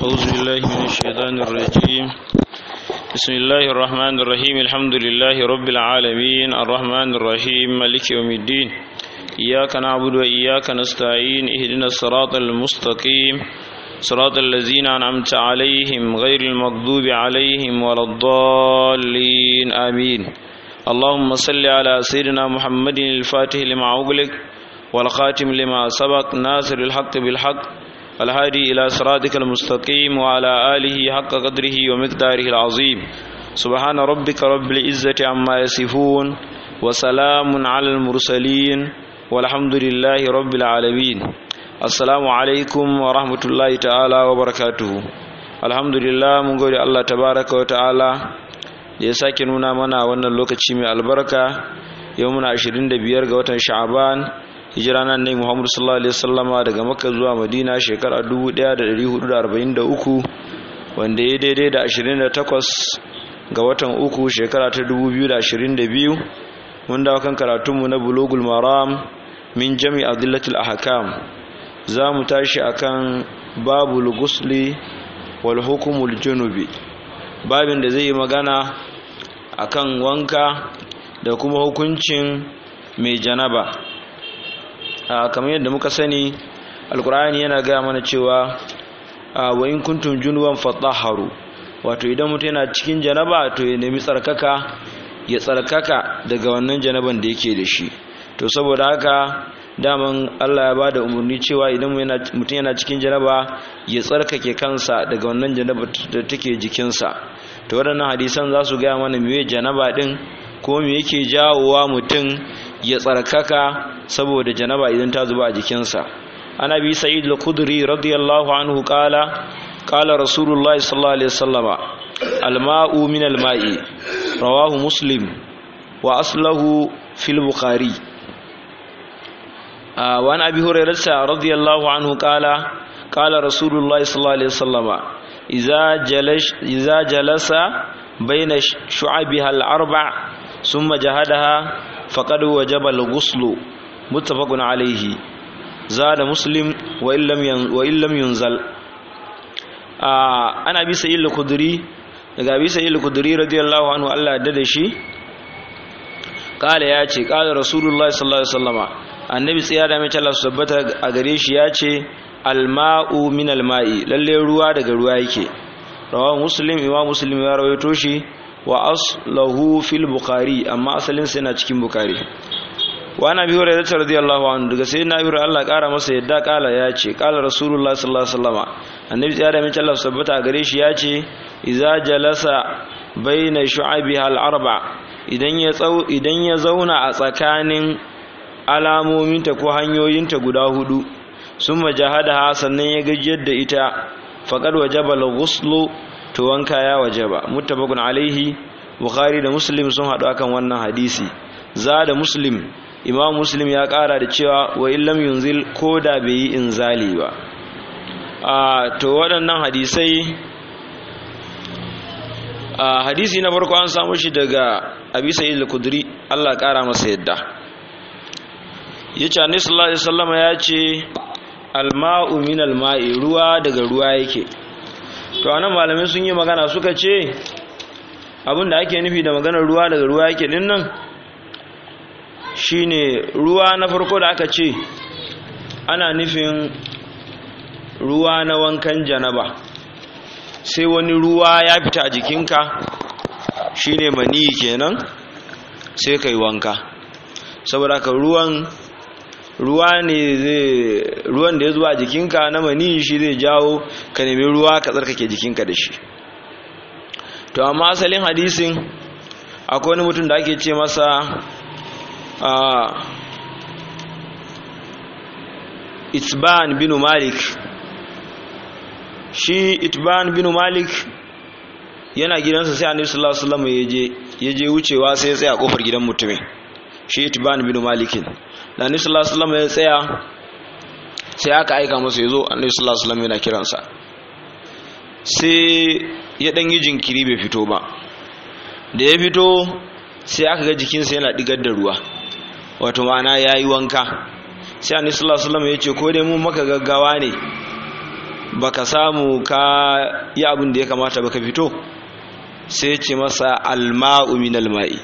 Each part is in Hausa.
أعوذ بالله من الشيطان الرجيم بسم الله الرحمن الرحيم الحمد لله رب العالمين الرحمن الرحيم مالك يوم الدين إياك نعبد وإياك نستعين اهدنا الصراط المستقيم صراط الذين أنعمت عليهم غير المغضوب عليهم ولا الضالين آمين اللهم صل على سيدنا محمد الفاتح لما أغلق والخاتم لما سبق ناصر الحق بالحق الهادي إلى صراطك المستقيم وعلى آله حق قدره ومقداره العظيم سبحان ربك رب العزة عما يصفون وسلام على المرسلين والحمد لله رب العالمين السلام عليكم ورحمة الله تعالى وبركاته الحمد لله من قول الله تبارك وتعالى da ya sake nuna mana wannan lokaci mai albarka yau muna 25 ga watan sha'aban hijira nan ne Muhammadu sallallahu alaihi wasallama daga Makka zuwa Madina shekara 1443 wanda ya daidai da 28 ga watan uku shekara ta 2022 mun dawo kan karatunmu na Bulugul Maram min Jami' Adillatul Ahkam za mu tashi akan babul gusli wal hukumul junubi babin da zai yi magana akan wanka da kuma hukuncin mai janaba kamar yadda muka sani alkur'ani yana gaya mana cewa wa in kuntum junuban fatahharu wato idan mutum yana cikin janaba to ya nemi tsarkaka ya tsarkaka daga wannan janaban da yake da shi to saboda haka daman Allah ya bada umarni cewa idan mutum yana cikin janaba ya tsarkake kansa daga wannan janaba da take jikinsa to waɗannan hadisan za su gaya mana meye janaba din ko me yake jawowa mutum ya tsarkaka saboda janaba idan ta zuba a jikinsa ana bi sa'id al-khudri radiyallahu anhu qala qala rasulullahi sallallahu alaihi wasallama al-ma'u min al-ma'i rawahu muslim wa aslahu fil bukhari wa an abi hurairah radiyallahu anhu qala qala rasulullahi sallallahu alaihi wasallama idza jalash idza jalasa bayna shu'abiha al-arba' thumma jahadaha فقد وجب الغسل متفق عليه زاد مسلم وإن لم وإن لم ينزل أنا أبي سعيد الخدري daga abi sa'id al-khudri radiyallahu anhu Allah da da shi kala ya ce kala rasulullah sallallahu alaihi wasallama annabi tsaya da mace Allah tabbata a gare shi ya ce alma'u min alma'i lalle ruwa daga ruwa yake rawahu muslim imam muslim ya rawaito shi wa aslahu fil bukhari amma asalin sa yana cikin bukhari wa ana bi hurairah radiyallahu anhu daga sai na bira Allah kara masa yadda kala ya ce kala rasulullah sallallahu alaihi wasallam annabi ya da mai Allah sabbata gare shi ya ce idza jalasa baina shu'abiha al arba idan ya tsau idan ya zauna a tsakanin alamominta ko hanyoyinta guda hudu summa jahadaha sannan ya gajiyar da ita faqad wajaba al ghuslu to wanka ya wajaba muttafaqun alaihi bukhari da muslim sun hadu akan wannan hadisi za da muslim imam muslim ya kara da cewa wa illam yunzil ko da bai yi inzali ba a to waɗannan hadisai a hadisi na farko an samu shi daga abi sa'id al-kudri Allah kara masa yadda yace annabi sallallahu alaihi wasallam ya ce al-ma'u min al-ma'i ruwa daga ruwa yake to anan malamai sun yi magana suka ce abinda ake nufi da maganar ruwa daga ruwa yake din nan shine ruwa na farko da aka ce ana nufin ruwa na wankan janaba sai wani ruwa ya fita a jikinka shine mani kenan sai kai wanka saboda ka ruwan ruwa ne zai ruwan da ya zuwa jikinka na mani shi zai jawo ka nemi ruwa ka tsarkake jikinka da shi to amma asalin hadisin akwai wani mutum da ake ce masa itban bin malik shi itban bin malik yana gidansa sai annabi sallallahu alaihi wasallam yaje yaje wucewa sai ya tsaya kofar gidan mutumin shi itban bin malikin da annabi sallallahu alaihi wasallam ya tsaya sai aka aika masa yazo annabi sallallahu alaihi wasallam yana kiransa sai ya dan yi jinkiri bai fito ba da ya fito sai aka ga jikinsa yana digar da ruwa wato ma'ana yayi wanka sai annabi sallallahu alaihi wasallam ya ce ko dai mun maka gaggawa ne baka samu ka yi abin da ya kamata baka fito sai ce masa alma'u min alma'i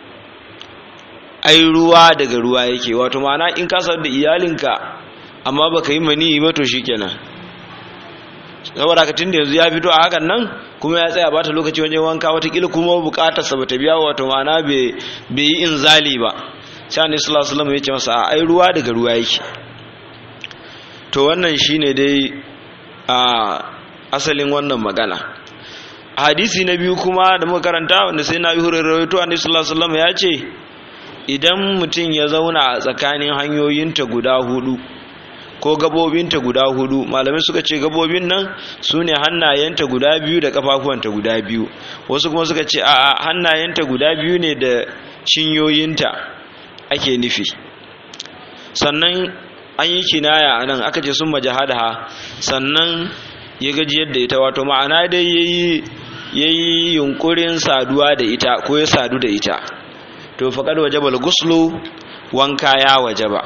ai ruwa daga ruwa yake wato ma'ana in ka da iyalinka amma baka yi mani ba to shikenan saboda ka tunda yanzu ya fito a hakan nan kuma ya tsaya bata lokaci wajen wanka watakila kuma bukatar sa bata biya wato ma'ana bai yi inzali ba sai annabi sallallahu alaihi wasallam ya ce masa ai ruwa daga ruwa yake to wannan shine dai a asalin wannan magana hadisi na biyu kuma da muka karanta wanda sai na yi hurarrawaito annabi sallallahu alaihi wasallam ya ce idan mutum ya zauna a tsakanin hanyoyinta guda hudu ko gabobinta guda hudu malamai suka ce gabobin nan su ne hannayenta guda biyu da kafafuwanta guda biyu wasu kuma suka ce a hannayenta guda biyu ne da cinyoyinta ake nufi sannan an yi kinaya a nan aka ce sun majahadaha sannan ya gaji yadda ita wato ma'ana dai ya yi yunkurin saduwa da ita ko ya sadu da ita to faƙar wajabal guslu wanka ya wajaba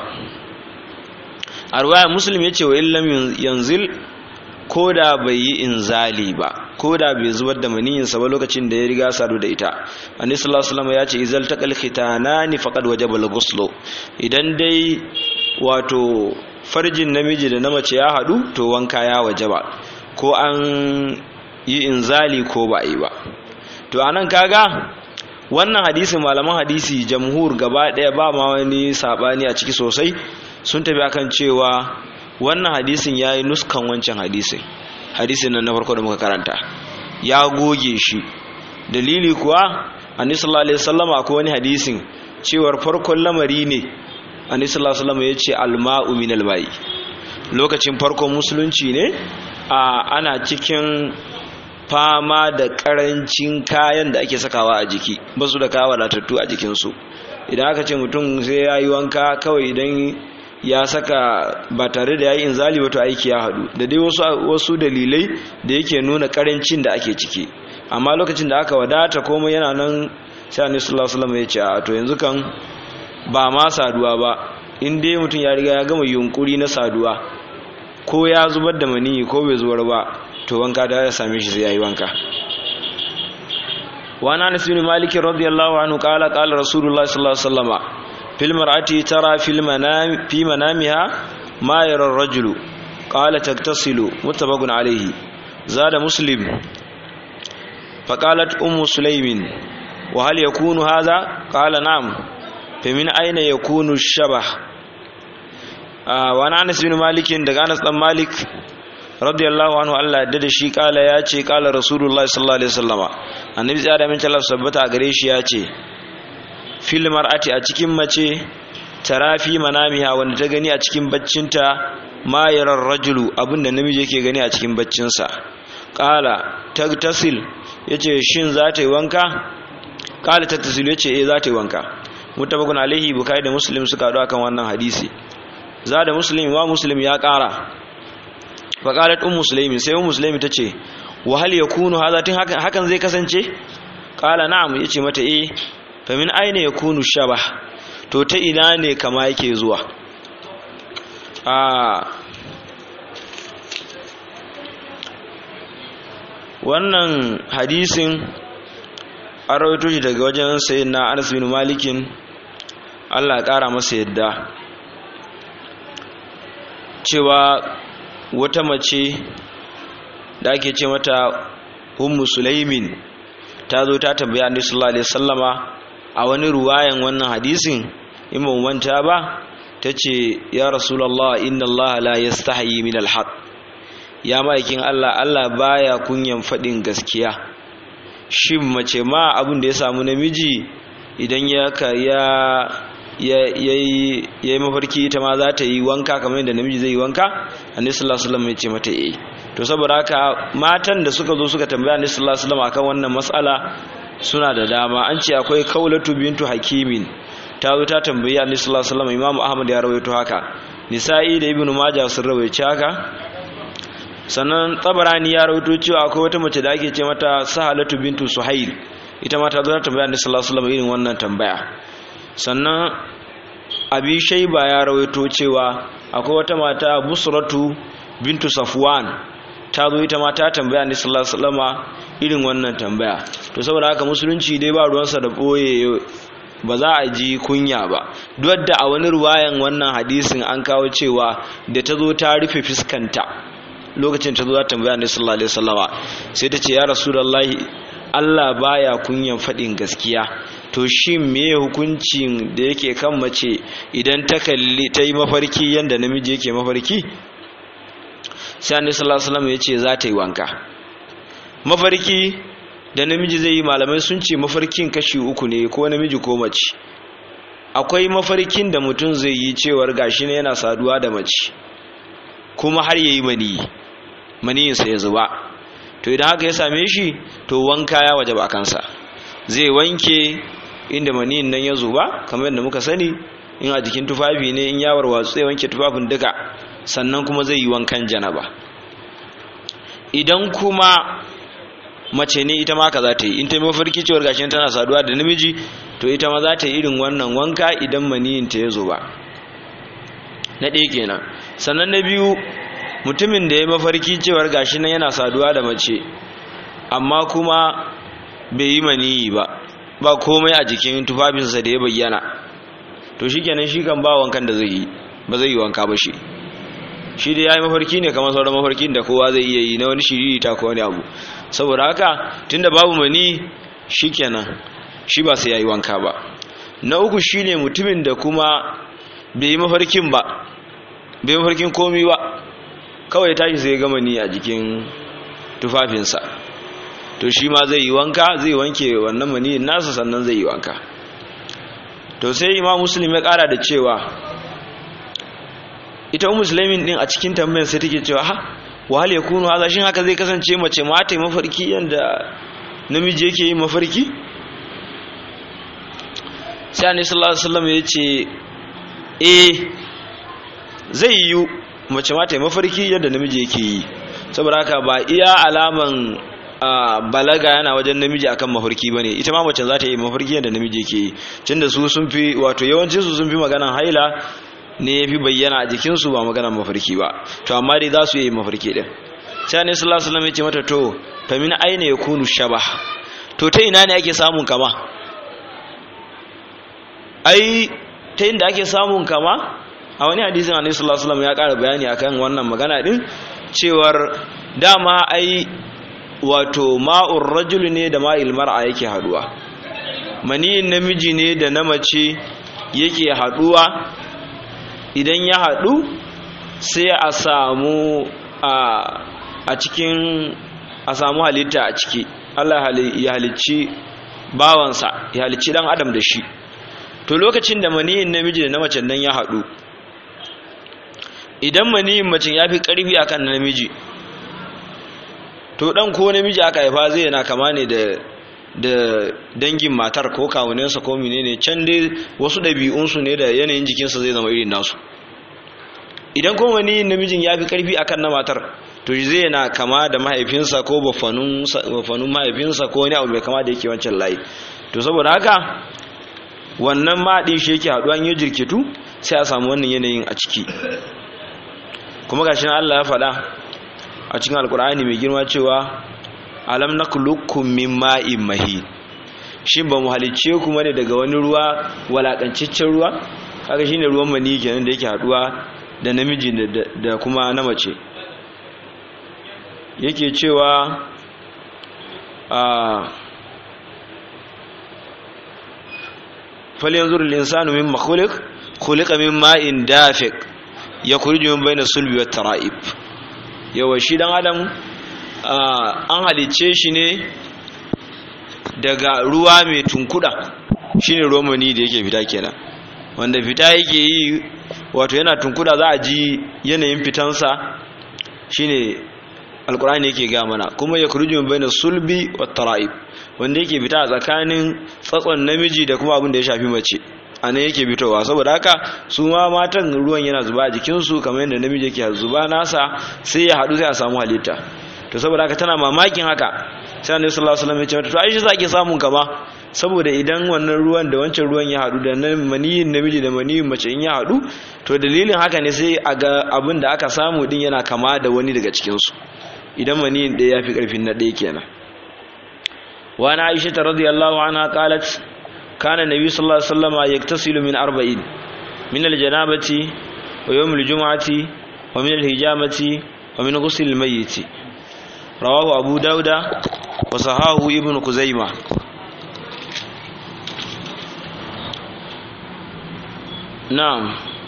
a ruwaya muslim ya ce wa illam yanzil ko da bai yi inzali ba ko da bai zubar da maniyinsa ba lokacin da ya riga sadu da ita annabi sallallahu alaihi wasallam ya ce izal taqal khitanani faqad wajaba al-ghusl idan dai wato farjin namiji da na mace ya hadu to wanka ya wajaba ko an yi inzali ko ba yi ba to anan kaga wannan hadisin malaman hadisi jamhur gaba daya ba ma wani sabani a ciki sosai sun tafi akan cewa wannan hadisin ya yi nuskan wancan hadisin hadisin nan na farko da muka karanta ya goge shi dalili kuwa annabi sallallahu alaihi wasallam akwai wani hadisin cewar farkon lamari ne annabi sallallahu alaihi wasallam ya ce alma'u min alma'i lokacin farkon musulunci ne a ana cikin fama da karancin kayan da ake sakawa a jiki ba su da kawo wadatattu a jikinsu idan aka ce mutum sai ya yi wanka kawai idan ya saka ba tare da ya yi inzali wato aiki ya haɗu da dai wasu, wasu dalilai da yake nuna karancin da ake ciki amma lokacin da aka wadata komai yana nan sai annabi sallallahu alaihi wasallam ya ce a to yanzu kan ba ma saduwa ba in dai mutum ya riga ya gama yunkuri na saduwa ko ya zubar da maniyi ko bai zubar ba to wanka da ya same shi sai yayi wanka wa ana anas bin malik radiyallahu anhu qala qala rasulullah sallallahu alaihi wasallam fil mar'ati tara fil manam fi manamiha ma yara ar-rajulu qala taktasilu muttafaqun alayhi zada muslim فقالت أم سليم وهل يكون هذا قال نعم فمن أين يكون الشبه آه وانا أنس بن مالك دق أنس بن مالك رضي الله عنه الله دد شي قال يا ce قال رسول الله صلى الله عليه وسلم annabi tsaya da min Allah sabbata a gare shi ya ce fil mar'ati a cikin mace tarafi manamiha wanda ta gani a cikin baccinta ma yarar rajulu abinda namiji yake gani a cikin baccinsa qala tagtasil yace shin za ta yi wanka qala tagtasil yace eh za ta yi wanka mutabakun alaihi bukai da muslim suka haɗu akan wannan hadisi za da muslim wa muslim ya ƙara faƙalat un musulmi sai un musulmi ta ce wahal ya kunu hazatin hakan zai kasance ƙala na'am ya ce mata eh famin aina ya kunu shaba to ta ina ne kama yake zuwa wannan hadisin an rawaito shi daga wajen sayin na anas bin malikin allah ya ƙara masa yadda cewa wata mace da ake ce mata ummu sulaimin ta zo ta tambaya annabi sallallahu alaihi wasallama a wani ruwayan wannan hadisin in ba manta ba tace ya rasulullah inna allah la yastahi min alhaq ya ma'aikin allah allah baya kunyan fadin gaskiya shin mace ma abin da ya samu namiji idan ya ya yi mafarki ita ma za ta yi wanka kamar yadda namiji zai yi wanka annabi sallallahu alaihi wasallam ya ce mata eh to saboda haka matan da suka zo suka tambaya annabi sallallahu alaihi wasallam akan wannan mas'ala suna da dama an ce akwai kaulatu bintu hakimin ta zo ta tambayi annabi sallallahu alaihi wasallam imamu ahmad ya rawaito haka nisa'i da ibnu majah sun rawaito haka sannan tabarani ya rawaito cewa akwai wata mace da ake ce mata sahalatu bintu suhail ita ma ta zo ta tambaya annabi sallallahu alaihi wasallam irin wannan tambaya sannan abi shaiba ya rawaito cewa akwai wata mata busratu bintu safwan ta zo ita ma ta tambaya ne sallallahu alaihi wasallama irin wannan tambaya to saboda haka musulunci dai ba ruwansa da boye ba za a ji kunya ba duk da a wani ruwayan wannan hadisin an kawo cewa da ta zo ta rufe fiskanta lokacin ta zo za ta tambaya ne sallallahu alaihi wasallama sai ta ce ya rasulullahi Allah baya kunyan faɗin gaskiya to shi me hukuncin da yake kan mace idan ta kalli ta yi mafarki yanda namiji yake mafarki sai annabi sallallahu alaihi wasallam ya ce za ta yi wanka mafarki da namiji zai yi malamai sun ce mafarkin kashi uku ne ko namiji ko mace akwai mafarkin da mutum zai yi cewar gashi ne yana saduwa da mace kuma har yayi mani maniyinsa ya zuba to idan haka ya same shi to wanka ya waje ba kansa zai wanke inda maniyin nan ya zuba kamar yadda muka sani in a jikin tufafi ne in yawar watsu zai wanke tufafin duka sannan kuma zai yi wankan janaba idan kuma mace ne ita ma ka za ta yi in ta yi mafarki cewar gashi tana saduwa da namiji to ita ma za ta yi irin wannan wanka idan maniyin ta ya zuba na ɗaya kenan sannan na biyu mutumin da ya mafarki cewar gashi nan yana saduwa da mace amma kuma bai yi maniyi ba ba komai a jikin tufafinsa da ya bayyana to shi kenan shi kan ba wankan da zai yi ba zai yi wanka ba shi shi da ya yi mafarki ne kamar sauran mafarkin da kowa zai iya yi na wani shiriri ta ko wani abu saboda haka tunda babu mani shi kenan shi ba sai ya yi wanka ba na uku shine mutumin da kuma bai yi mafarkin ba bai yi mafarkin komi ba kawai tashi sai gama ni a jikin tufafinsa to shi ma zai yi wanka zai wanke wannan mani nasa sannan zai yi wanka to sai imam muslim ya kara da cewa ita musulmin din a cikin tambayar sai take cewa ha wahal yakunu haza shin haka zai kasance mace ma ta yi mafarki yanda namiji yake yi mafarki sai annabi sallallahu alaihi wasallam ya ce eh zai yi mace ma ta yi mafarki yadda namiji yake yi saboda haka ba iya alaman balaga yana wajen namiji akan mafarki bane ita ma mace za ta yi mafarki yadda namiji yake yi tunda su sun fi wato yawancin su sun fi maganan haila ne yafi bayyana a jikin su ba maganan mafarki ba to amma dai za su yi mafarki din sai ne sallallahu alaihi wasallam ya ce mata to fa min aina yakunu shabah to ta ina ne ake samun kama ai ta inda ake samun kama a wani hadisin annabi sallallahu alaihi wasallam ya ƙara bayani akan wannan magana din cewar dama ai wato ma'ur rajul ne da ma'il mar'a yake haduwa maniyin namiji ne da na mace yake haduwa idan ya hadu sai a samu a cikin a samu halitta a ciki Allah ya halicci bawansa ya halicci dan adam da shi to lokacin da maniyin namiji da na mace nan ya hadu idan maniyin macin ya fi ƙarfi a kan namiji to ɗan ko namiji aka haifa zai yana kama ne da dangin matar ko kawunansa ko menene can dai wasu ɗabi'unsu ne da yanayin jikinsa zai zama irin nasu idan ko maniyin namijin ya fi ƙarfi a kan na matar to zai yana kama da mahaifinsa ko bafanun mahaifinsa ko wani abu mai kama da yake wancan layi to saboda haka wannan maɗi shi yake haɗuwa yi jirkitu sai a samu wannan yanayin a ciki kuma gashi na Allah ya faɗa a cikin alkur'ani mai girma cewa alam nakhluqukum min ma'in mahin shin ba mu halicce ku ne daga wani ruwa walakancaccen ruwa kaga shine ruwan mani kenan da yake haduwa da namiji da kuma na mace yake cewa a falyanzur al-insanu mimma khuliq khuliqa min ma'in dafiq ya kurji min bayna sulbi wa tara'ib yawa shi dan adam an halicce shi ne daga ruwa mai tunkuda shine ruwan mani da yake fita kenan wanda fita yake yi wato yana tunkuda za a ji yanayin fitansa shine alkurani yake ga mana kuma ya kurji min bayna sulbi wa tara'ib wanda yake fita a tsakanin tsatson namiji da kuma abin da ya shafi mace a nan yake fitowa saboda haka su ma matan ruwan yana zuba a jikinsu kamar yadda namiji yake zuba nasa sai ya haɗu sai a samu halitta to saboda haka tana mamakin haka sai annabi sallallahu alaihi wasallam ya ce mata to ai shi zaki samun kama saboda idan wannan ruwan da wancan ruwan ya haɗu da nan maniyin namiji da maniyin mace in ya haɗu to dalilin haka ne sai a ga abin da aka samu din yana kama da wani daga cikin su idan maniyin ɗaya ya fi ƙarfin na ɗaya kenan wa na aisha ta radiyallahu anha qalat kana nabi sallallahu alaihi wasallam yaktasilu min arba'in min aljanabati wa yawm aljum'ati wa min alhijamati wa min ghusl almayyit rawahu abu dauda wa sahahu ibn kuzaima na'am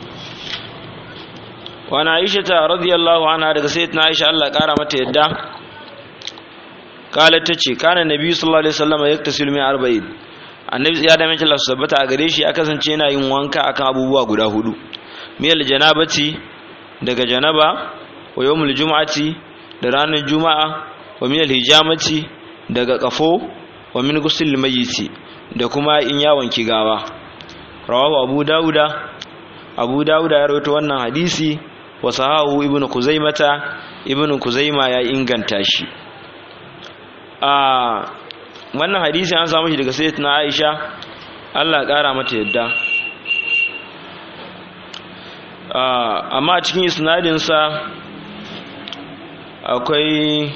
wa na aisha ta radiyallahu anha daga sayyidatina aisha Allah kara mata yadda qalat tace kana nabi sallallahu alaihi wasallam yaktasilu min arba'in annabi ya da mace Allah sabbata a gare shi ya kasance yana yin wanka akan abubuwa guda hudu miyal janabati daga janaba wa yawmul jumu'ati da ranar juma'a wa miyal hijamati daga kafo wa min ghusl mayyiti da kuma in ya wanki gawa rawahu abu dauda abu dauda ya rawaito wannan hadisi wa sahahu ibnu kuzaimata ibnu kuzaima ya inganta shi a wannan hadisi an samu shi daga sayyidatina Aisha Allah kara mata yadda amma a cikin isnadin sa akwai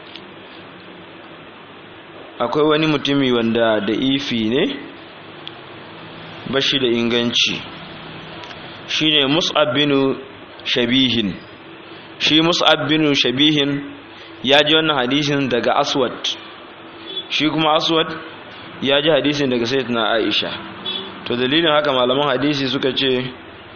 akwai wani mutumi wanda da ifi ne bashi da inganci shine Mus'ab bin Shabihin shi Mus'ab bin Shabihin ya ji wannan hadisin daga Aswad shi kuma aswad ya ji hadisin daga sayyidina aisha to dalilin haka malaman hadisi suka ce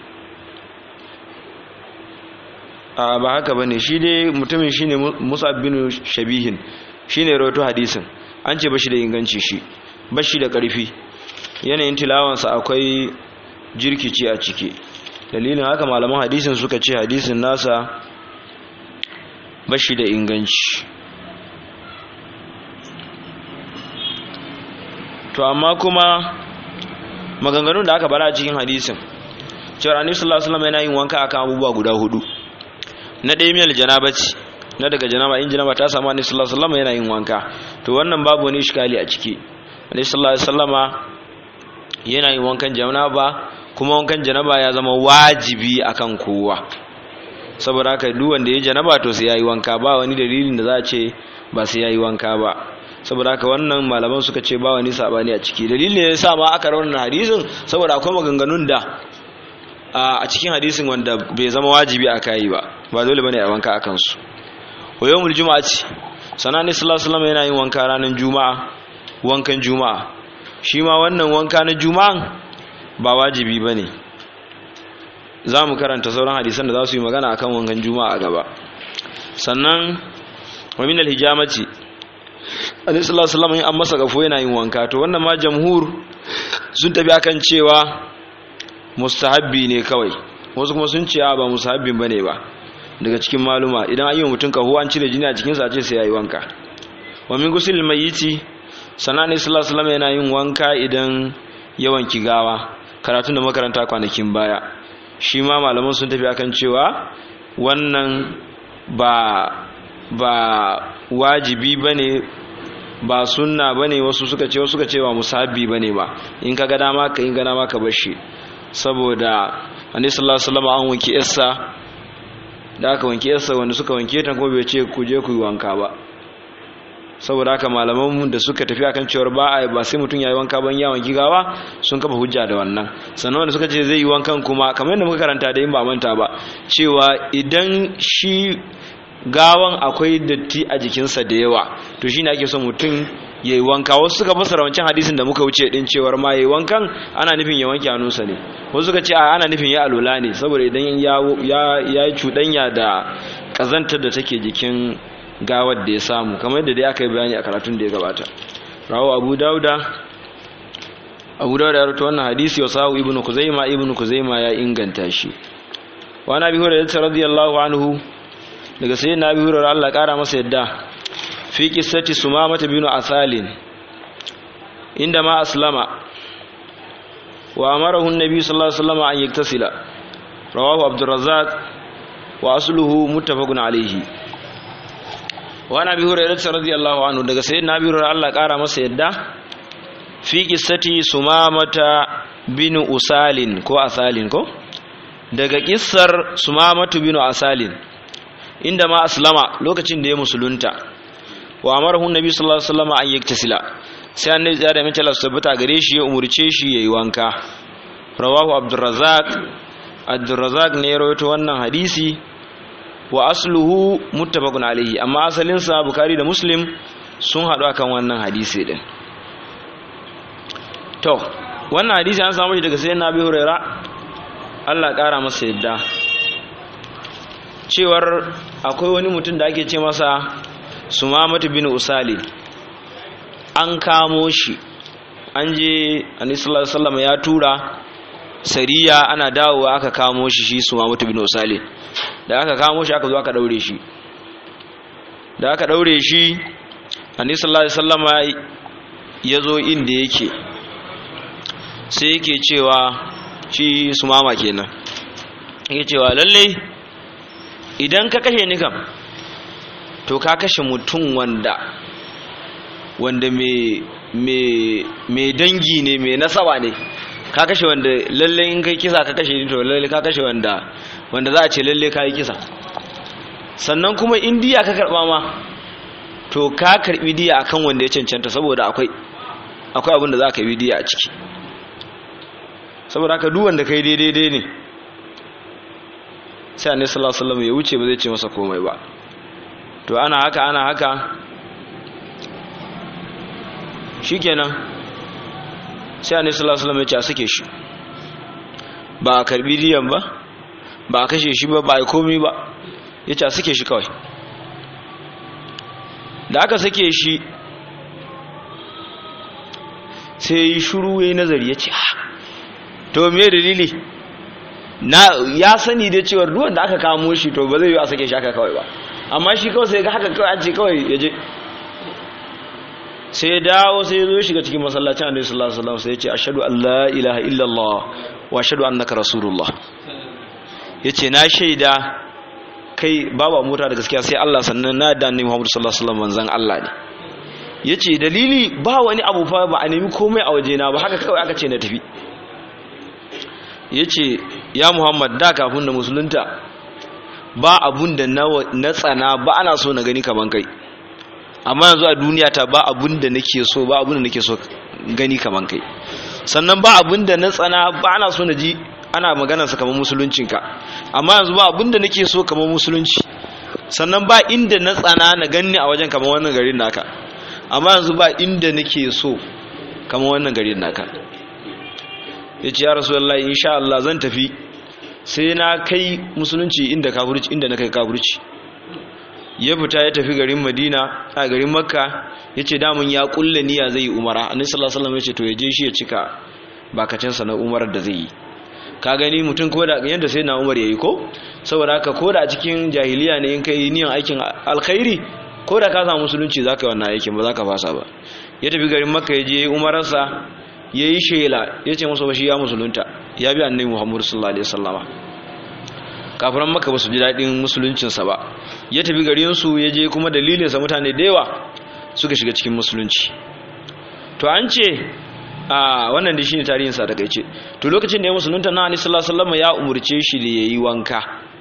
a ba haka bane shi dai mutumin shine musab bin shabihin shine rawaito hadisin an ce bashi da inganci shi bashi da karfi yanayin tilawansa akwai jirkici a ciki dalilin haka malaman hadisin suka ce hadisin nasa bashi da inganci to amma kuma maganganun da aka bara a cikin hadisin cewa annabi sallallahu alaihi wasallam yana yin wanka akan abubuwa guda hudu na ɗaya miyal janabati na daga janaba in janaba ta samu annabi sallallahu alaihi wasallam yana yin wanka to wannan babu wani iskali a ciki annabi sallallahu alaihi wasallama yana yin wankan janaba kuma wankan janaba ya zama wajibi akan kowa saboda haka duk wanda ya janaba to sai yayi wanka ba wani dalilin da za a ce ba sai yayi wanka ba saboda haka wannan malaman suka ce ba wani sabani a ciki dalilin ne yasa ma aka rawana hadisin saboda akwai maganganun da a cikin hadisin wanda bai zama wajibi a kai ba ba dole bane a wanka akan su wa yawmul jumu'ati sanani sallallahu alaihi wasallam yana yin wanka ranar juma'a wankan juma'a shi ma wannan wanka na juma'an ba wajibi bane za mu karanta sauran hadisan da za su yi magana akan wankan juma'a gaba sannan wa min al-hijamati annabi sallallahu alaihi wasallam an masa gafo yana yin wanka to wannan ma jamhur sun tafi akan cewa mustahabbi ne kawai wasu kuma sun ce ba mustahabbin bane ba daga cikin maluma idan an yi mutum kaho an cire jini a cikin sa ce sai yayi wanka wa min gusil mayyiti sanani sallallahu alaihi wasallam yana yin wanka idan ya wanki gawa karatun da makaranta kwanakin baya shi ma malaman sun tafi akan cewa wannan ba ba wajibi bane ba sunna bane wasu suka ce wasu suka ce ba musabbi bane ba in ka ga dama ka in ga dama ka bar shi saboda annabi sallallahu alaihi wasallam an wanke yarsa da aka wanke yarsa wanda suka wanke ta kuma bai ce ku je ku yi wanka ba saboda haka malaman mu da suka tafi akan cewar ba a ba sai mutum yayi wanka ban ya wanki gawa sun kafa hujja da wannan sannan wanda suka ce zai yi wankan kuma kamar yadda muka karanta da in ba manta ba cewa idan shi gawan akwai datti a jikinsa da yawa to shine ake son mutum ya yi wanka wasu suka fasara wancan hadisin da muka wuce din cewar ma ya yi wankan ana nufin ya wanke hannunsa ne wasu suka ce a ana nufin ya alula ne saboda idan ya yi cuɗanya da ƙazantar da take jikin gawar da ya samu kamar yadda dai aka yi bayani a karatun da ya gabata rawo abu dauda abu dauda ya rubuta wannan hadisi wa sahu ibnu kuzaima ibnu kuzaima ya inganta shi wa nabi hurairah radiyallahu anhu daga sai na bi hurar Allah ƙara masa yadda fi qissati sumamata bin asalin inda ma aslama wa amarahu an-nabi sallallahu alaihi wasallam an yaktasila rawahu abdurrazzaq wa asluhu muttafaqun alayhi wa nabi hurairah radiyallahu anhu daga sai na bi hurar Allah ƙara masa yadda fi qissati sumamata bin usalin ko asalin ko daga kissar sumamatu bin asalin inda ma aslama lokacin da ya musulunta wa amarahu nabi sallallahu alaihi wasallam an yaktasila sai annabi ya da mace Allah tabbata gare shi ya umurce shi yayi wanka rawahu abdurrazzaq abdurrazzaq ne ya rawaito wannan hadisi wa asluhu muttafaqun alaihi amma asalin sa bukhari da muslim sun hadu akan wannan hadisi din to wannan hadisi an samu shi daga sayyidina abi huraira Allah kara masa yadda cewar akwai wani mutum da ake ce masa sumamatu bin usali an kamo shi an je anisallar sallama ya tura sariya ana dawowa aka kamo shi shi sumamatu bin usali da aka kamo shi aka zo aka daure shi da aka daure shi anisallar sallama ya zo inda yake sai yake cewa shi sumama kenan yake cewa lallai idan ka kashe ni kam to ka kashe mutum wanda wanda mai dangi ne mai nasaba ne ka kashe wanda lalle in kai kisa ka kashe ni to lalle ka kashe wanda wanda za a ce lalle ka yi kisa sannan kuma in diya ka karba ma to ka karbi diya akan wanda ya cancanta saboda akwai akwai abin da za ka yi diya a ciki saboda haka duk wanda kai daidai ne sai annabi sallallahu alaihi wasallam ya wuce ba zai ce masa komai ba to ana haka ana haka shikenan sai annabi sallallahu alaihi wasallam ya ce a sake shi ba a karbi diyan ba ba a kashe shi ba ba a komai ba ya ce a sake shi kawai da aka sake shi sai yi shuru ya yi nazari ya ce to me dalili na ya sani da cewar duwan da aka kamo shi to ba zai yi a sake shi aka kawai ba amma shi kawai sai ga haka kawai an ce kawai ya je sai dawo sai ya zo ya shiga cikin masallacin annabi sallallahu alaihi wasallam sai ya ce ashhadu an la ilaha illallah wa ashhadu annaka rasulullah yace na shaida kai babu mota da gaskiya sai Allah sannan na da annabi Muhammad sallallahu alaihi wasallam manzon Allah ne yace dalili ba wani abu fa ba a nemi komai a wajena ba haka kawai aka ce na tafi ya ce ya muhammad da kafin da musulunta ba abun da na tsana ba ana so na gani kaman kai amma yanzu a duniya ta ba abun da nake so ba abun da nake so gani kaman kai sannan ba abun da na tsana ba ana so na ji ana magana sa kaman musuluncinka amma yanzu ba abun da nake so kaman musulunci sannan ba inda na tsana na ganni a wajen kaman wannan garin naka amma yanzu ba inda nake so kaman wannan garin naka ya ce ya rasu Allah insha Allah zan tafi sai na kai musulunci inda kafirci inda na kai kafirci ya fita ya tafi garin Madina a garin Makka ya ce damun ya kulle niyya zai yi umara annabi sallallahu alaihi wasallam ya ce to ya je shi ya cika bakacin sa na umarar da zai yi ka gani mutum ko da yanda sai na Umar yayi ko saboda haka ko da cikin jahiliya ne in kai niyan aikin alkhairi ko da ka samu musulunci zaka yi wannan aikin ba zaka fasa ba ya tafi garin Makka ya je umararsa ya yi shela ya ce masa bashi ya musulunta ya bi annabi muhammadu sallallahu alaihi wasallama kafiran maka ba su ji daɗin musuluncinsa ba ya tafi garinsu ya je kuma dalilinsa mutane da yawa suka shiga cikin musulunci to an ce a wannan da shi ne tarihinsa da ce to lokacin da ya musulunta na annabi sallallahu alaihi wasallama ya umurce shi da ya yi wanka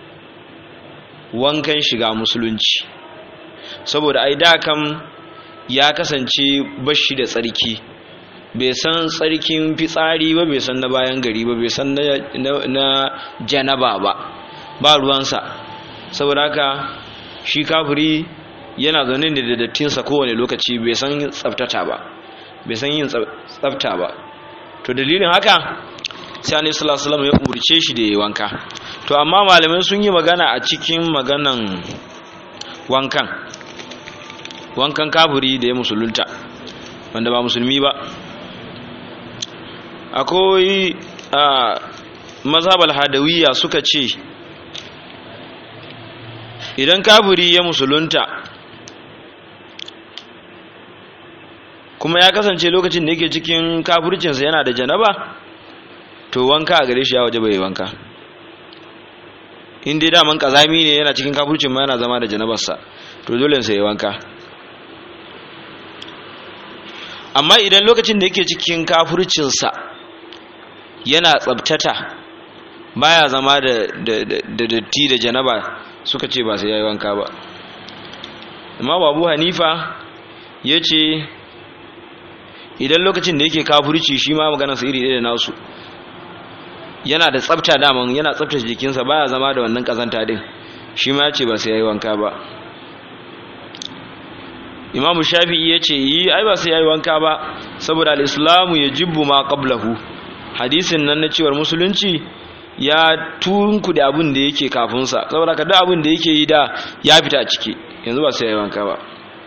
wankan shiga musulunci saboda ai da kam ya kasance bashi da tsarki bai san tsarkin fitsari ba bai san na bayan gari ba bai san na janaba ba ba ruwansa saboda haka shi kafiri yana zaune da dattinsa kowane lokaci bai san tsaftata ba bai san yin tsafta ba to dalilin haka sai annabi sallallahu alaihi wasallam ya umurce shi da yayi wanka to amma malamai sun yi magana a cikin maganan wankan wankan kafiri da ya musulunta wanda ba musulmi ba akwai a mazhabal hadawiyya suka ce idan kafiri ya musulunta kuma ya kasance lokacin da yake cikin kafircinsa yana da janaba to wanka a gare shi ya waje bai wanka in dai daman kazami ne yana cikin kafircin ma yana zama da janabarsa to dole sai ya wanka amma idan lokacin da yake cikin kafircinsa yana tsabtata baya zama da datti da janaba suka ce ba sai yayi wanka ba amma babu hanifa yace idan lokacin da yake kafirci shi ma maganar sa iri ɗaya da nasu yana da tsafta daman yana tsaftace jikinsa baya zama da wannan kazanta din shi ma yace ba sai yayi wanka ba Imam Shafi'i yace yi ai ba sai yayi wanka ba saboda al-islamu yajibu ma qablahu hadisin nan na cewar musulunci ya tunku da abin da yake kafin sa saboda kada abin da yake yi da ya fita a ciki yanzu ba sai yayi wanka ba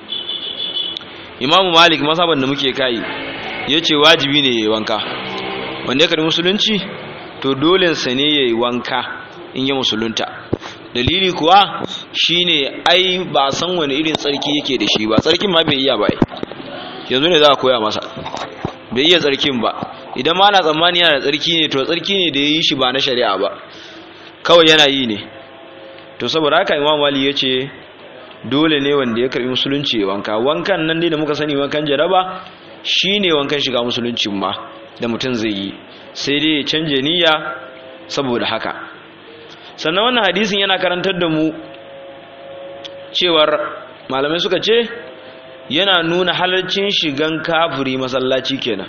Imam Malik masaban da muke kai yace wajibi ne yayi wanka wanda ya karbi musulunci to dole sa ne yayi wanka in ya musulunta dalili kuwa shine ai ba san wani irin tsarki yake da shi ba tsarkin ma bai iya ba yanzu ne za a koya masa bai iya tsarkin ba idan ma na tsammani yana da tsarki ne to tsarki ne da ya yi shi ba na shari'a ba kawai yana yi ne to saboda haka imam wali ya ce dole ne wanda ya karbi musulunci ya wanka wankan nan dai da muka sani wankan jaraba shine wankan shiga musuluncin ma da mutum zai yi sai dai ya canje niyya saboda haka sannan wannan hadisin yana karantar da mu cewar malamai suka ce yana nuna halarcin shigan kafiri masallaci kenan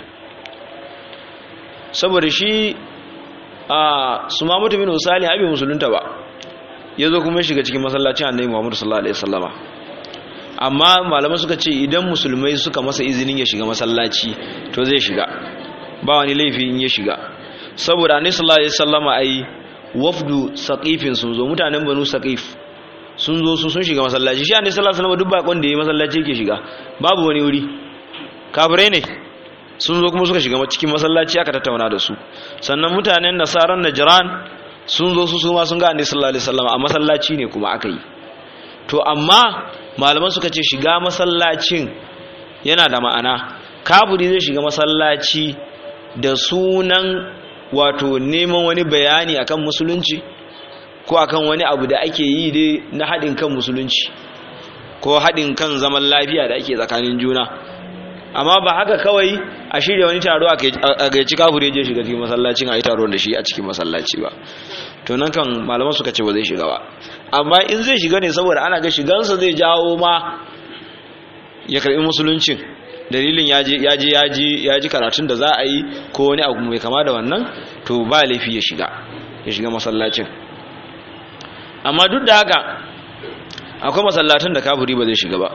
saboda shi a su ma mutumin usali abin musulunta ba ya zo kuma shiga cikin masallacin annabi muhammadu sallallahu alaihi wasallama amma malamai suka ce idan musulmai suka masa izinin ya shiga masallaci to zai shiga ba wani laifi in ya shiga saboda annabi sallallahu alaihi wasallama ai wafdu saqifin sun zo mutanen banu saqif sun zo su sun shiga masallaci shi annabi sallallahu alaihi wasallam duk bakon da yayi masallaci yake shiga babu wani wuri kafirai ne sun zo kuma suka shiga cikin masallaci aka tattauna da su sannan mutanen nasaran najran sun zo su ma sun ga annabi sallallahu alaihi wasallam a masallaci ne kuma aka yi to amma malaman suka ce shiga masallacin yana da ma'ana kafiri zai shiga masallaci da sunan wato neman wani bayani akan musulunci ko akan wani abu da ake yi dai na haɗin kan musulunci ko haɗin kan zaman lafiya da ake tsakanin juna amma ba haka kawai a shirya wani taro a gaici kafure je shiga cikin masallacin a yi taro da shi a cikin masallaci ba to nan kan malaman suka ce ba zai shiga ba amma in zai shiga ne saboda ana ga shigansa zai jawo ma ya karɓi musuluncin dalilin ya je ya ji karatun da za a yi ko wani abu mai kama da wannan to ba laifi ya shiga ya shiga masallacin amma duk da haka akwai masallatan da kafiri ba zai shiga ba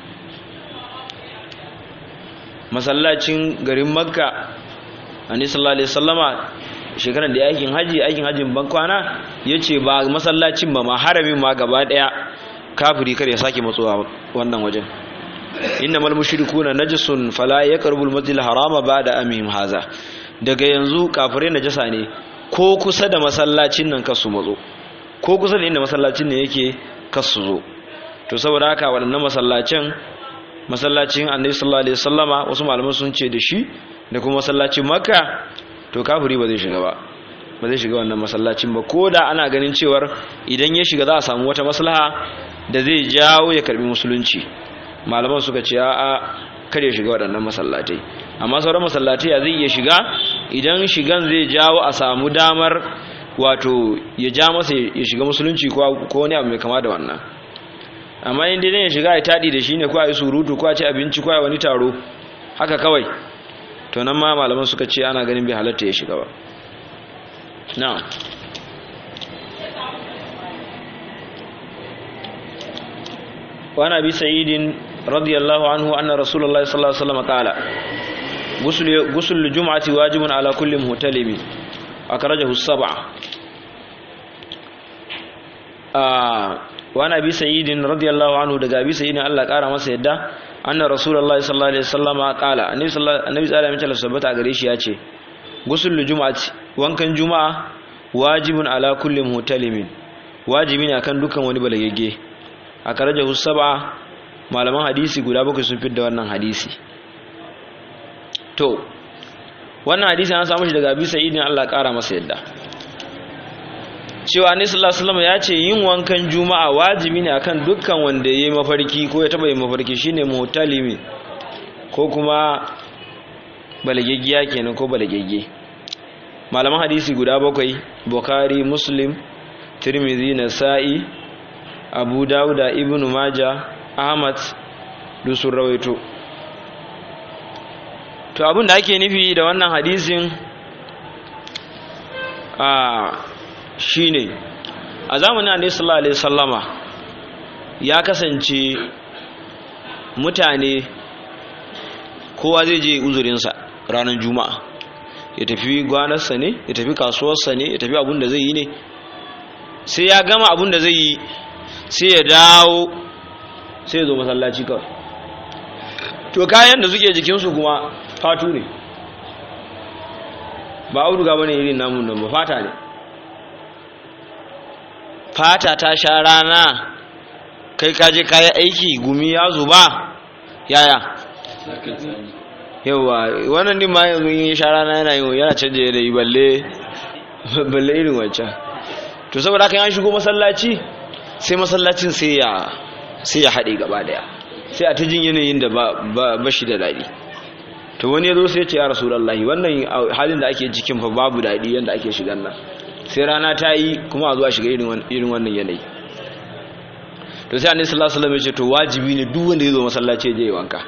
masallacin garin makka annabi sallallahu alaihi wasallama shekaran da aikin haji aikin hajin ban kwana yace ba masallacin ba ma haramin ma gaba daya kafiri kar ya sake matsowa wannan wajen innamal mushrikuna najasun fala yaqrabul masjidil harama ba'da amihim haza daga yanzu kafirai najasa ne ko kusa da masallacin nan kasu matso ko kusa da inda masallacin ne yake kasu zo to saboda haka waɗannan masallacin masallacin annabi sallallahu alaihi wasallama wasu malaman sun ce da shi da kuma masallacin makka to kafiri ba zai shiga ba ba zai shiga wannan masallacin ba ko da ana ganin cewar idan ya shiga za a samu wata maslaha da zai jawo ya karbi musulunci malaman suka ce a'a kar ya shiga waɗannan masallatai amma sauran masallatai zai iya shiga idan shigan zai jawo a samu damar wato ya ja masa ya shiga musulunci ko wani abu mai kama da wannan amma in dai ya shiga ya taɗi da shi ne ko a yi surutu ko a ci abinci ko a wani taro haka kawai to nan ma malaman suka ce ana ganin bai halatta ya shiga ba na'am وعن ابي سعيد رضي الله عنه ان رسول الله صلى الله عليه وسلم قال غسل غسل الجمعه واجب على كل مهتلم اخرجه السبعه آه وعن ابي سعيد رضي الله عنه daga abi sa'id Allah kara masa yadda anna rasulullahi sallallahu alaihi wasallam qala annabi sallallahu alaihi wasallam ya tabbata gare shi yace ghusl jum'ati wankan juma'a wajibun ala kulli muhtalimin wajibi ne akan dukan wani balagagge a karajahu saba malaman hadisi guda bakwai sun fidda wannan hadisi to wannan hadisi an samu shi daga abi sa'id ne Allah kara masa yadda cewa annabi sallallahu alaihi wasallam ya ce yin wankan juma'a wajibi ne akan dukkan wanda yayi mafarki ko ya taba yin mafarki shine mutalimi ko kuma balageggiya kenan ko balagegge malaman hadisi guda bakwai bukhari muslim tirmidhi nasa'i abu dauda ibn maja ahmad duk sun rawaito to abin da ake nufi da wannan hadisin a shine a zamanin annabi sallallahu alaihi wasallama ya kasance mutane kowa zai je uzurinsa ranar juma'a ya tafi gwanarsa ne ya tafi kasuwarsa ne ya tafi abin da zai yi ne sai ya gama abin da zai yi sai ya dawo sai ya zo masallaci kawai to kayan da suke jikinsu kuma fatu ne ba auduga bane irin namun nan ba fata ne fata ta sha rana kai kaje kayan aiki gumi ya zuba yaya yawa wannan din ma yanzu yin sha rana yana yi yana canje yanayi balle balle irin wancan to saboda haka an shigo masallaci sai masallacin sai ya sai ya haɗe gaba daya sai a ta jin yanayin da ba shi da daɗi to wani ya zo sai ce ya rasulallahi wannan halin da ake cikin fa babu daɗi yadda ake shigan nan sai rana ta yi kuma a zuwa shiga irin wannan yanayi to sai annabi sallallahu alaihi wasallam ya ce to wajibi ne duk wanda ya zo masallaci ya je ya wanka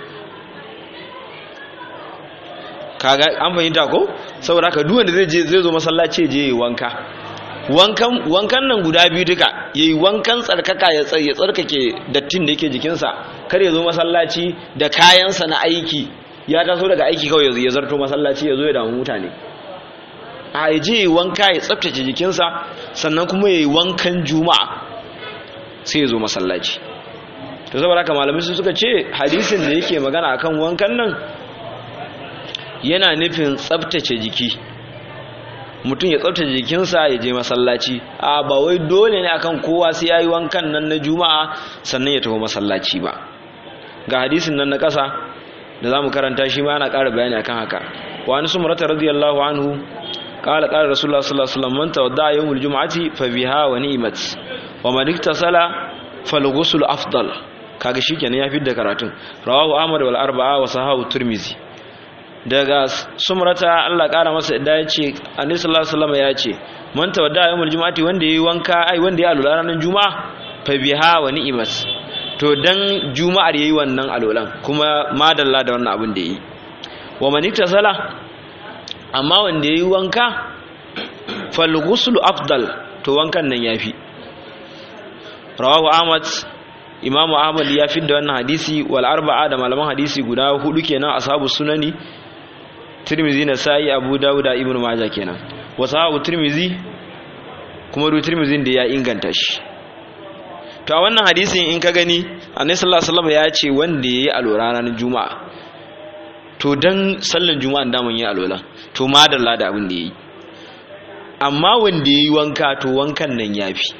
kaga an fahimta ko saboda haka duk wanda zai je zai zo masallaci ya je ya wanka wankan wankan nan guda biyu duka yayi wankan tsarkaka ya ya tsarkake dattin da yake jikinsa kar ya zo masallaci da kayansa na aiki ya taso daga aiki kawai ya zarto masallaci ya zo ya damu mutane a ya je wanka ya tsaftace jikinsa sannan kuma ya yi wankan juma'a sai ya zo masallaci to saboda haka malamai su suka ce hadisin da yake magana akan wankan nan yana nufin tsaftace jiki mutum ya tsaftace jikinsa ya je masallaci a ba wai dole ne akan kowa sai ya yi wankan nan na juma'a sannan ya tafi masallaci ba ga hadisin nan na ƙasa da za mu karanta shi ma ana ƙara bayani akan haka wa an sumrata radiyallahu anhu qala qala rasulullah sallallahu alaihi wasallam man tawadda yawmul jum'ati fa biha wa ni'mat wa man iktasala fal ghusl afdal kaga shikenan ya fidda karatun rawahu ahmad wal arba'a wa sahahu tirmizi daga sumrata Allah ƙara masa da ya ce annabi sallallahu alaihi wasallam ya ce man tawadda yawmul jum'ati wanda yayi wanka ai wanda ya alula ranar juma'a fa biha wa ni'mat to dan juma'ar yayi wannan alolan kuma madalla da wannan abin da yi wa man iktasala amma wanda yayi wanka fal ghuslu afdal to wankan nan yafi rawahu ahmad imamu ahmad ya da wannan hadisi wal arba'a da malaman hadisi guda hudu kenan ashabu sunani tirmizi na sa'i abu dawud da ibnu majah kenan wa sahabu tirmizi kuma du tirmizin da ya inganta shi to a wannan hadisin in ka gani annabi sallallahu alaihi wasallam ya ce wanda yayi alwala ranar juma'a to dan sallan juma'a da mun yi alwala to madalla da abin da yayi amma wanda yayi wanka to wankan nan yafi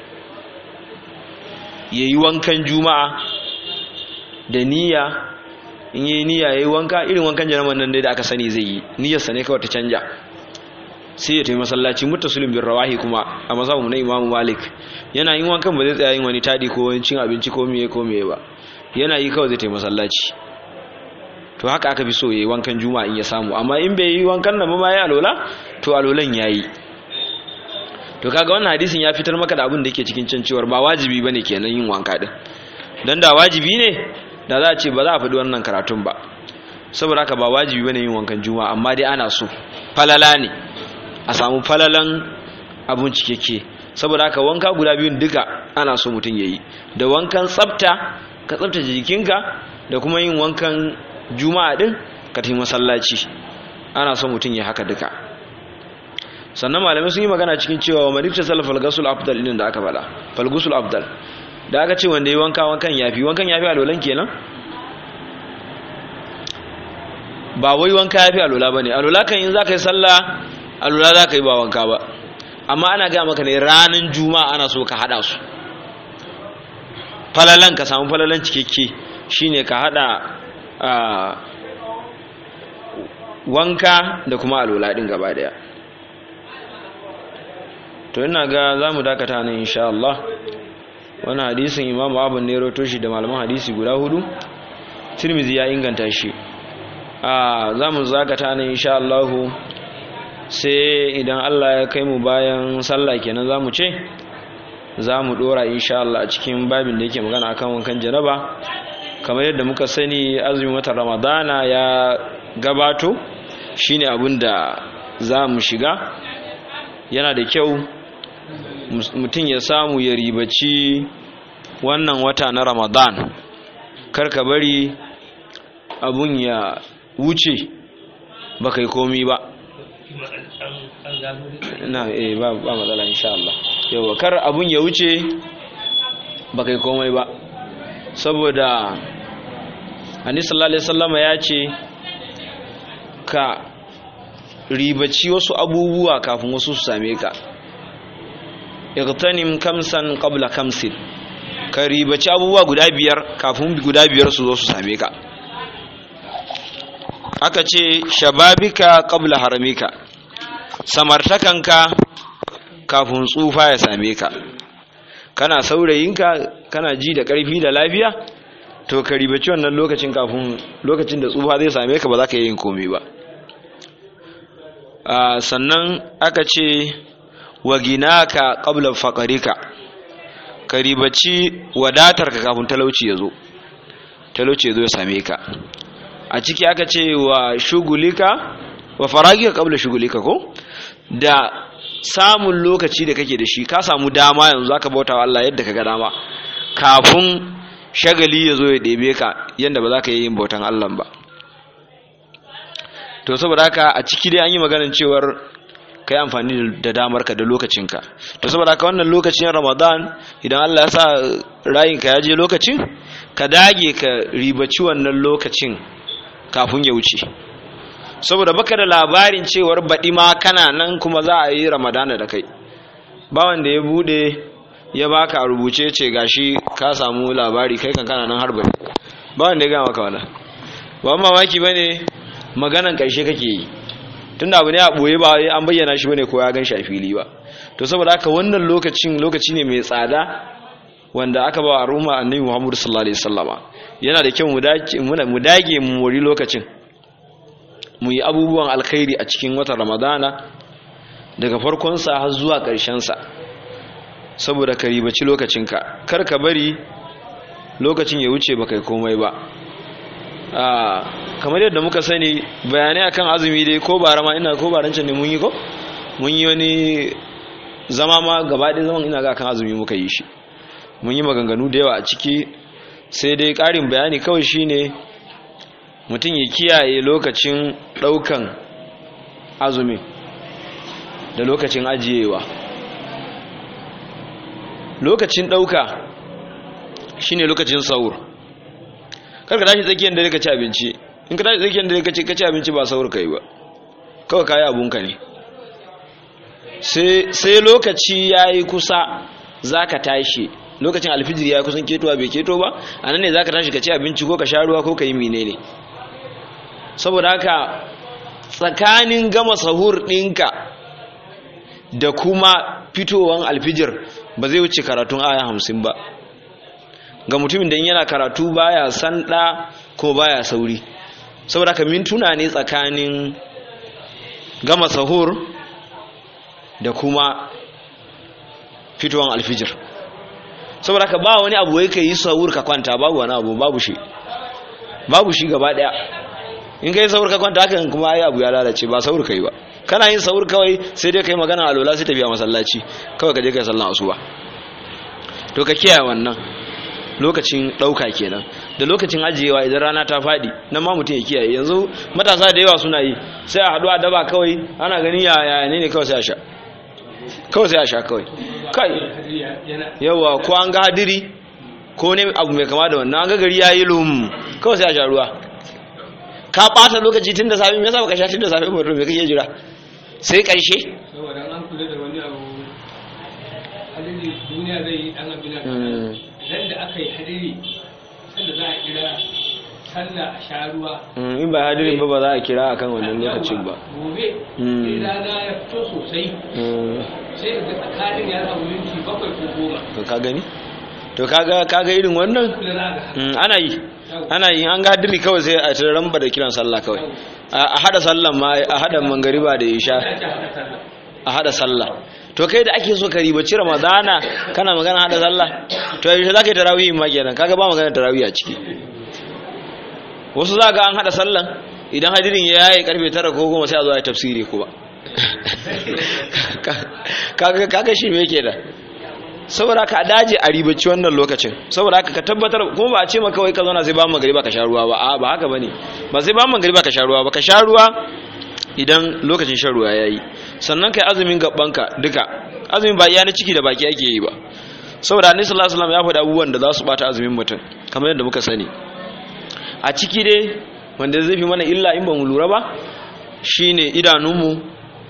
yayi wankan juma'a da niyya in yi niyya yayi wanka irin wankan janaman nan dai da aka sani zai yi niyyarsa ne kawai ta canja sai ya tafi masallaci muttasilin bin rawahi kuma a mazhabu na imamu malik yana yin wankan ba zai tsaya yin wani tadi ko wani cin abinci ko miye ko miye ba yana yi kawai zai tafi masallaci to haka aka fi so yayi wankan juma'a in ya samu amma in bai yi wankan nan ba ma ya alola to alolan yayi to kaga wannan hadisin ya fitar maka da abin da yake cikin can cewar ba wajibi bane kenan yin wanka din dan da wajibi ne da za a ce ba za a faɗi wannan karatun ba saboda haka ba wajibi bane yin wankan juma'a amma dai ana so falala ne a samu falalan abun cikakke saboda haka wanka guda biyun duka ana so mutum yayi da wankan tsafta ka tsaftace jikinka da kuma yin wankan juma'a din ka tafi masallaci ana so mutum ya haka duka sannan malamai sun yi magana cikin cewa wa marifta salaf falgasul afdal din da aka faɗa falgusul afdal da aka ce wanda yi wanka wankan yafi wankan yafi alolan kenan ba wai wanka yafi alola bane alola kan in zaka yi sallah alola zaka yi ba wanka ba amma ana ga maka ne ranan juma'a ana so ka hada su falalan ka samu falalan cikakke shine ka hada wanka da kuma alola din gaba daya to ina ga za mu dakata nan insha Allah wani hadisin imamu abu ne roto shi da malaman hadisi guda hudu tirmizi ya inganta shi a za mu zakata nan insha Allah sai idan Allah ya kai mu bayan sallah kenan za mu ce za mu dora insha Allah a cikin babin da yake magana akan wankan janaba kamar yadda muka sani azumin watan ramadana ya gabato shine abin da za mu shiga yana da kyau mutum ya samu ya ribaci wannan wata na ramadan karka bari abun ya wuce ba kai komi ba na eh ba ba matsala insha Allah yawa kar abun ya wuce ba kai komai ba saboda Annabi sallallahu alaihi wasallama ya ce ka ribaci wasu abubuwa kafin wasu su same ka igtanim kamsan qabla kamsin ka ribaci abubuwa guda biyar kafin guda biyar su zo su same ka aka ce shababika qabla haramika samartakanka kafin tsufa ya same ka kana saurayinka kana ji da ƙarfi da lafiya to ka ribaci wannan lokacin kafin lokacin da tsufa zai same ka ba za ka yi yin komai ba sannan aka ce wa ginaka qabla faqarika ka ribaci wadatarka kafin talauci ya zo talauci ya zo ya same ka a ciki aka ce wa shugulika wa faragika qabla shugulika ko da samun lokaci da kake da shi ka samu dama yanzu zaka bauta wa Allah yadda kaga dama kafin shagali ya zo ya ɗebe ka yadda ba za ka yi yin bautan Allah ba to saboda haka a ciki dai an yi maganin cewar ka yi amfani da damarka da lokacinka to saboda haka wannan lokacin ramadan idan Allah ya sa rayinka ya je lokacin ka dage ka ribaci wannan lokacin kafin ya wuce saboda baka da labarin cewar baɗi ma kana nan kuma za a yi ramadana da kai ba wanda ya bude ya baka a rubuce ce gashi ka samu labari kai kan kana nan har baɗi ba wanda ya gama maka wannan ba mamaki ba ne maganan ƙarshe kake yi tunda abu ne a ɓoye ba an bayyana shi bane ko ya gan shi a fili ba to saboda haka wannan lokacin lokaci ne mai tsada wanda aka ba a ruma annabi muhammadu sallallahu alaihi wasallama yana da kyau mu dage mu mori lokacin mu yi abubuwan alkhairi a cikin watan ramadana daga farkonsa har zuwa ƙarshensa saboda ka ribaci lokacinka kar ka bari lokacin ya wuce ba kai komai ba kamar yadda muka sani bayanai akan azumi dai ko bara ma ina ko baran can ne mun yi ko mun yi wani zama ma gaba ɗaya zaman ina ga kan azumi muka yi shi mun yi maganganu da yawa a ciki sai dai ƙarin bayani kawai shine mutum ya kiyaye lokacin ɗaukan azumi da lokacin ajiyewa lokacin ɗauka shine lokacin saur karka tashi tsakiyar da ka ci abinci in ka tashi tsakiyar da ka ci abinci ba saur kai ba kawai kayi abunka ne sai lokaci ya yi kusa za ka tashi lokacin alfijir ya kusan ketowa bai keto ba a nan ne za ka tashi ka ci abinci ko ka sha ruwa ko ka yi mine ne saboda haka tsakanin gama sahur ɗinka da kuma fitowan alfijir ba zai wuce karatun aya hamsin ba ga mutumin da yana karatu baya sanda ko baya sauri saboda haka mintuna ne tsakanin gama sahur da kuma fitowan alfijir saboda haka ba wani abu wai ka yi sahur ka kwanta babu wani abu babu shi babu shi gaba daya in ka yi sahur ka kwanta hakan kuma ai abu ya lalace ba sahur ka yi ba kana yin sahur kawai sai dai kai magana alola sai tafiya masallaci kawai ka je kai sallan asuba to ka kiyaye wannan lokacin ɗauka kenan da lokacin ajiyewa idan rana ta faɗi nan ma mutum ya kiyaye yanzu matasa da yawa suna yi sai a haɗu a daba kawai ana ganin yaya ne ne kawai sai a sha kawai sai a sha kawai kai yawa ko an ga hadiri ko ne abu mai kama da wannan an ga gari ya yi lum kawai sai a sha ruwa ka ɓata lokaci tun da safe me yasa baka sha tun da safe ba me kake jira sai ƙarshe saboda an kula da wani abu hadiri duniya zai yi dan abin idan da aka yi hadiri sanda za a kira sallah a sha ruwa in ba hadirin ba ba za a kira akan wannan lokacin ba gobe sai rana ya fito sosai sai ga tsakanin ya samu minti bakwai ko goma to ka gani to kaga kaga irin wannan kula za ga Mm, ana yi ana yi an ga hadiri kawai sai a ta ramba da kiran sallah kawai a hada sallan ma a hada mangariba da isha ya ci haka sallah a hada sallah to kai da ake so ka ribaci ramadana kana magana hada sallah to yaushe za ka yi tarawih ma kenan kaga ba magana tarawih a ciki wasu za ga an hada sallan idan hadirin ya yaye karfe tara ko goma sai a zo a yi tafsiri kuma kaga kaga shi me da saboda ka daje a ribaci wannan lokacin saboda haka ka tabbatar kuma ba a ce maka wai ka zauna sai ba magariba ka sha ruwa ba a ba haka bane ba sai ba magariba ka sha ruwa ba ka sha ruwa idan lokacin shan ruwa yayi sannan kai azumin gabbanka duka azumin ba iya na ciki da baki ake yi ba saboda annabi sallallahu alaihi wasallam ya faɗa abubuwan da za su bata azumin mutum kamar yadda muka sani a ciki dai wanda zai fi mana illa in ba mu lura ba shine idanunmu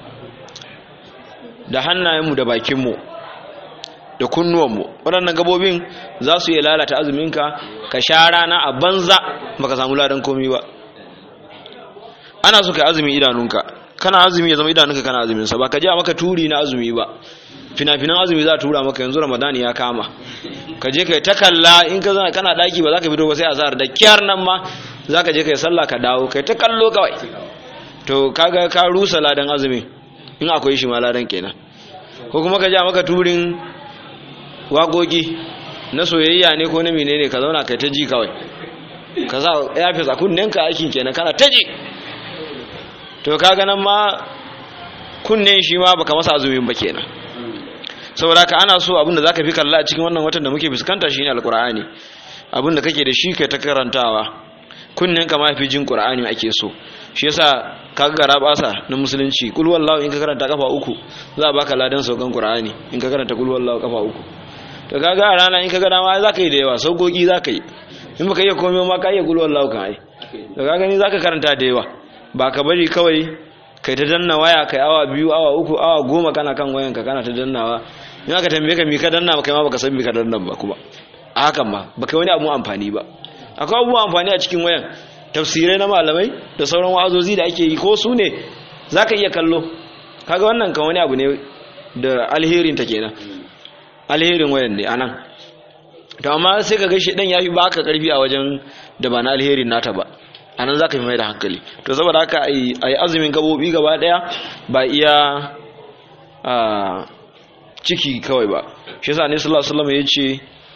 da hannayenmu da bakinmu da kunnuwanmu waɗannan gabobin za su iya lalata azuminka ka sha rana a banza baka samu ladan komi ba ana so ka azumi idanunka kana azumi ya zama idanunka kana azuminsa ba ka je a maka turi na azumi ba fina-finan azumi za a tura maka yanzu ramadani ya kama ka je ka yi ta kalla in ka zana kana daki ba za ka fito ba sai azhar da kyar nan ma za ka je ka yi sallah ka dawo ka yi ta kallo kawai to kaga ka rusa ladan azumi in akwai shi ma ladan kenan ko kuma ka ja maka turin wagogi na soyayya ne ko na menene ka zauna kai ta ji kawai ka sa ya fi a kunnenka aikin kenan kana ta ji to kaga nan ma kunnen shi ma baka masa azumin ba kenan saboda ka ana so abinda zaka fi kalla a cikin wannan watan da muke fuskanta shine alqur'ani abinda kake da shi kai ta karantawa kunnen ka ma fi jin qur'ani ake so shi yasa kaga gara basa na musulunci kul wallahu in ka karanta kafa uku za a baka ladan saukan qur'ani in ka karanta kul wallahu kafa uku to kaga a rana in ka ga dama zaka yi da yawa saukoki zaka yi in baka iya komai ma ka iya kul wallahu kan ai to kaga ni zaka karanta da yawa ba ka bari kawai kai ta danna waya kai awa biyu awa uku awa goma kana kan wayanka kana ta dannawa in aka tambaye ka mi ka danna kai ma baka san mi ka danna ba kuma a hakan ma baka wani abu amfani ba akwai abubuwan amfani a cikin wayan tafsirai na malamai da sauran wa'azozi da ake yi ko su ne zaka iya kallo kaga wannan kan wani abu ne da alherin ta kenan alherin wayan ne anan to amma sai ka ga shi dan yafi baka karfi a wajen da ba na alherin nata ba anan zaka fi mai da hankali to saboda haka ai azumin gabobi gaba daya ba iya a ciki kawai ba shi yasa ne sallallahu alaihi wasallam yace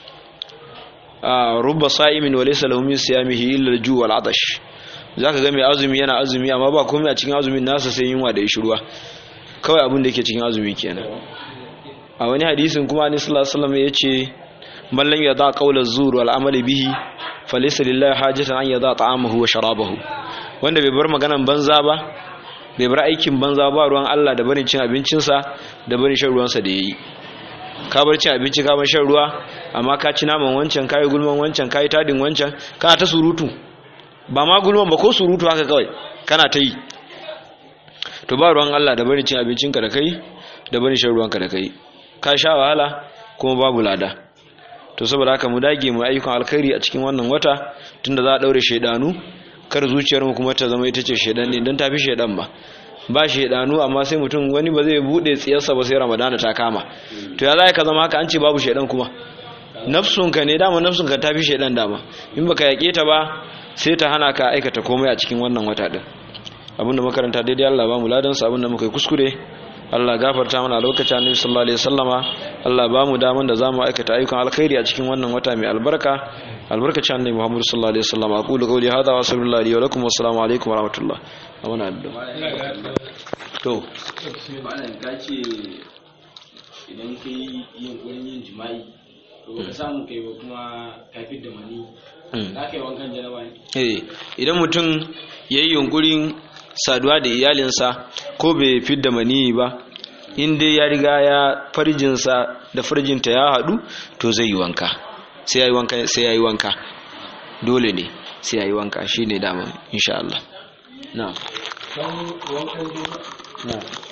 rubba sa'imin wa laysa lahu min siyamihi illa al-ju' wal 'atash zaka ga mai azumi yana azumi amma ba komai a cikin azumin nasa sai yunwa da ishruwa kawai abin da yake cikin azumi kenan a wani hadisin kuma ne sallallahu alaihi wasallam yace man lam yada qawla az-zur wal amali bihi falaysa lillahi hajatan an yada ta'amahu wa sharabahu wanda bai bar maganan banza ba bai bar aikin banza ba ruwan Allah da barin cin abincinsa da barin shan ruwansa da yayi ka bar cin abinci ka bar shan ruwa amma ka ci naman wancan ka yi gulman wancan ka yi tadin wancan kana ta surutu ba ma gulman ba ko surutu haka kawai kana ta yi to ba ruwan Allah da barin cin abincinka da kai da barin shan ruwanka da kai ka sha wahala kuma babu lada to saboda haka mu dage mu ayyukan alkhairi a cikin wannan wata tunda za a daure shedanu kar zuciyar mu kuma ta zama ita ce shedan ne dan tafi shedan ba ba shedanu amma sai mutum wani ba zai bude tsiyarsa ba sai ramadana ta kama to ya zai ka zama haka an ce babu shedan kuma nafsunka ne dama nafsunka tafi shedan dama in baka yake ta ba sai ta hana ka aikata komai a cikin wannan wata din abinda makaranta daidai Allah ba mu ladan sa abinda muka yi kuskure Allah gafarta mana lokacin Annabi sallallahu alaihi wasallama Allah ba mu daman da zamu aikata ayyukan alkhairi a cikin wannan wata mai albarka albarkacin Annabi Muhammad sallallahu alaihi wasallama aqulu qawli hadha wa sallallahu alaihi wa lakum wa assalamu alaikum wa rahmatullah amana addu'a to malam ka ce idan kai yunkurin yin jima'i to ka samu kai ba kuma kafin da mani za ka yi wankan janaba ne eh idan mutum yayi yunkurin saduwa da iyalinsa ko bai fidda mani ba in dai ya riga ya farjinsa da farjinta ya haɗu to zai yi wanka sai ya yi wanka sai ya yi wanka dole ne sai ya yi wanka shi ne dama insha Allah na don wankan juma'a na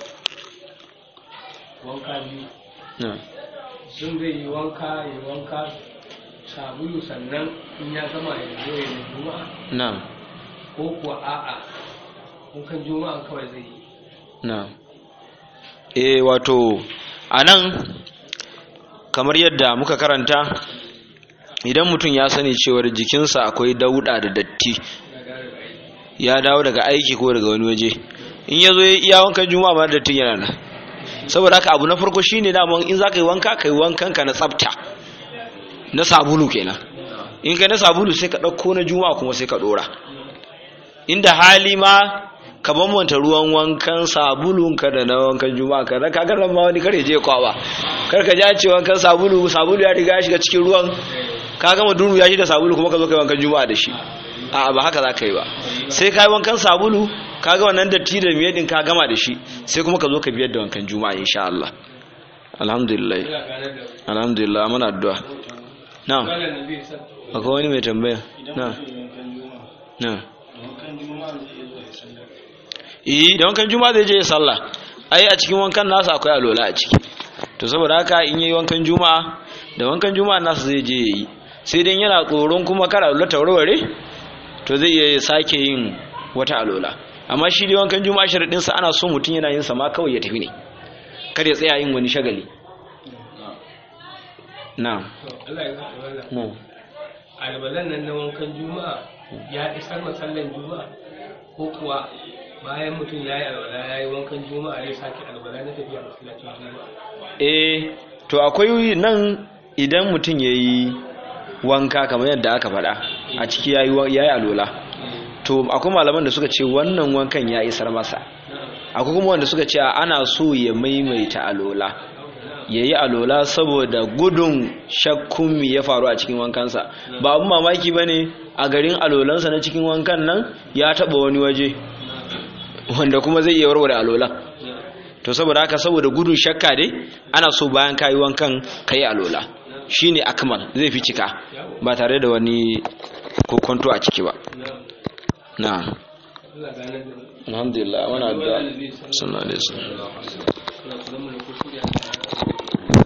wanka biyu na sun zai yi wanka ya wanka sabulu sannan in ya gama ya zo ya yi juma'a na ko kuwa a'a wankan juma'a kawai zai yi na eh wato anan kamar yadda muka karanta idan mutum ya sani cewar jikinsa akwai dauda da datti ya dawo daga aiki ko daga wani waje in ya zo ya iya wankan juma'a ba dattin yana nan saboda haka abu na farko shine daman in zaka yi wanka kai wankan ka na tsafta na sabulu kenan in ka na sabulu sai ka dauko na juma'a kuma sai ka dora inda hali ma ka bambanta ruwan wankan sabulun ka da na wankan juma'a ka ka ga ma wani kare je kwawa kar ka ja ce wankan sabulu sabulu ya riga ya shiga cikin ruwan ka gama duru ya shi da sabulu kuma ka zo kai wankan juma'a da shi a ba haka za ka yi ba sai ka yi wankan sabulu ka ga wannan datti da miye din ka gama da shi sai kuma ka zo ka biyar da wankan juma'a insha Allah alhamdulillah alhamdulillah muna addu'a na akwai wani mai tambaya na na eh da wankan juma'a zai je sallah ai a cikin wankan nasa akwai alola a ciki to saboda haka in yayi wankan juma'a da wankan juma'a nasa zai je yayi sai dan yana tsoron kuma kar alola ta warware to zai iya sake yin wata alola amma shi dai wankan juma'a sharadin sa ana so mutun yana yin sa ma kawai ya tafi ne kada ya tsaya yin wani shagali na'am Allah ya zaka wannan na'am albalan nan na wankan juma'a ya isar masallan juma'a ko kuwa bayan mutum ya yi albala ya yi wankan juma'a ya sake albala na tafiya masallacin juma'a eh to akwai nan idan mutum ya yi wanka kamar yadda aka faɗa a ciki ya yi alola to akwai malaman da suka ce wannan wankan ya isar masa akwai kuma wanda suka ce ana so ya maimaita alola ya yi alola saboda gudun shakkun mi ya faru a cikin wankansa ba abin mamaki ba ne a garin alolansa na cikin wankan nan ya taɓa wani waje wanda kuma zai iya warware alolan to saboda haka saboda gudun shakka dai ana so bayan kayi wankan kayi alola shine akmal zai fi cika ba tare da wani kokonto a ciki ba na Allah ganar da mu alhamdulillah wana addu'a Annabi sallallahu sallallahu alaihi wasallam alaihi wasallam